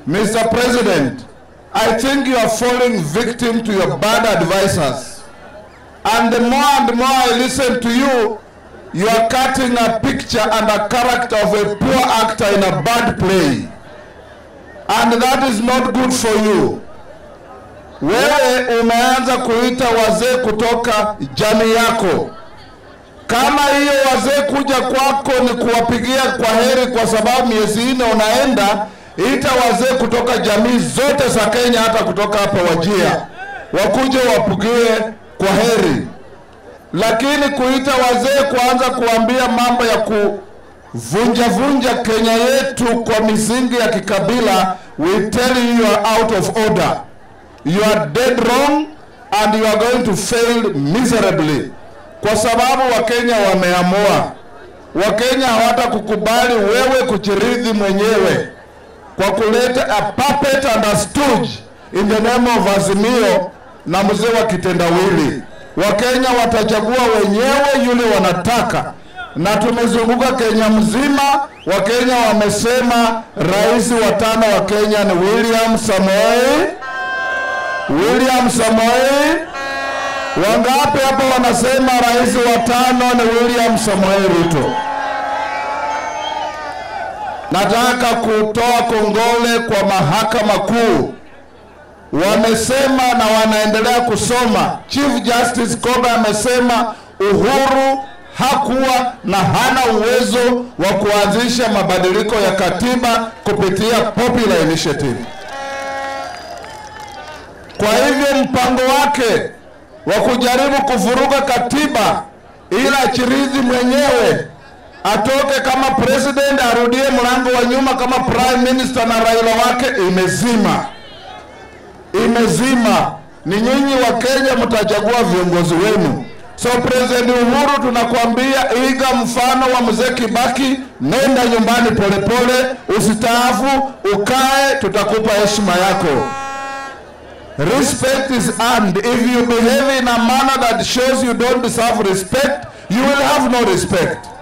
Mr. President, I think you are falling victim to your bad advisors. And the more and more I listen to you, you are cutting a picture and a character of a poor actor in a bad play. And that is not good for you. Wewe umeanza kuita wazee kutoka jamii yako. Kama hiyo wazee kuja kwako ni kuwapigia kwa heri kwa sababu miezi nne unaenda, ita wazee kutoka jamii zote za Kenya, hata kutoka hapa Wajia, wakuje wapigie kwa heri. Lakini kuita wazee kuanza kuambia mambo ya kuvunja vunja Kenya yetu kwa misingi ya kikabila, we tell you you are out of order. You are dead wrong and you are going to fail miserably, kwa sababu Wakenya wameamua. Wakenya hawatakukubali wewe kujiridhi mwenyewe kwa kuleta a puppet and a stooge in the name of Azimio na mzee wa kitendawili. Wakenya watachagua wenyewe yule wanataka, na tumezunguka Kenya mzima. Wakenya wamesema rais wa tano wa Kenya ni William Samoei William Samoei. Wangapi hapa wanasema rais wa tano ni William Samoei Ruto? Nataka kutoa kongole kwa mahakama kuu, wamesema na wanaendelea kusoma. Chief Justice Kobe amesema Uhuru hakuwa na hana uwezo wa kuanzisha mabadiliko ya katiba kupitia popular initiative. Kwa hivyo mpango wake wa kujaribu kuvuruga katiba ili achirizi mwenyewe atoke kama president arudie mlango wa nyuma kama prime minister na Raila wake imezima, imezima. Ni nyinyi wa Kenya mtachagua viongozi wenu. So President Uhuru, tunakwambia iga mfano wa mzee Kibaki, nenda nyumbani polepole, usitaafu, ukae, tutakupa heshima yako. Respect is earned. If you behave in a manner that shows you don't deserve respect, you will have no respect.